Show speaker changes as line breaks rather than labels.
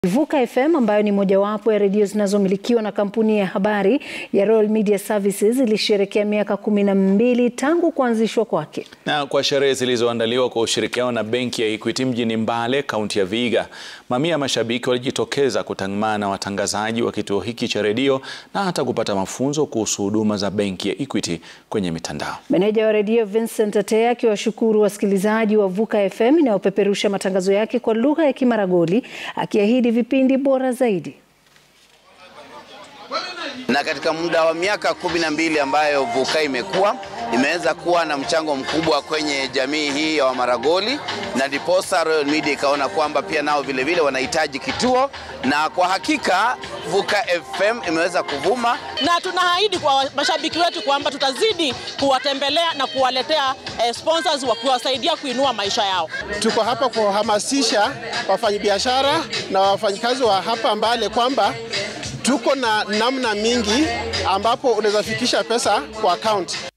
Vuka FM ambayo ni mojawapo ya redio zinazomilikiwa na kampuni ya habari ya Royal Media Services ilisherehekea miaka kumi na mbili tangu kuanzishwa kwake.
Na kwa sherehe zilizoandaliwa kwa ushirikiano na benki ya Equity mjini Mbale, kaunti ya Vihiga, mamia ya mashabiki walijitokeza kutangamana na watangazaji wa kituo hiki cha redio na hata kupata mafunzo kuhusu huduma za benki ya Equity kwenye mitandao.
Meneja wa redio Vincent Atea akiwashukuru wasikilizaji wa Vuka FM inayopeperusha matangazo yake kwa lugha ya Kimaragoli akiahidi vipindi bora zaidi.
Na katika muda wa miaka kumi na mbili ambayo Vuka imekuwa imeweza kuwa na mchango mkubwa kwenye jamii hii ya Wamaragoli, na ndiposa Royal Media ikaona kwamba pia nao vilevile wanahitaji kituo, na kwa hakika Vuka FM imeweza kuvuma,
na tunaahidi kwa mashabiki wetu kwamba tutazidi kuwatembelea na kuwaletea eh, sponsors wa kuwasaidia kuinua maisha yao.
Tuko hapa kuhamasisha wafanyabiashara na wafanyikazi wa hapa Mbale kwamba tuko na namna mingi ambapo unaweza fikisha pesa kwa account.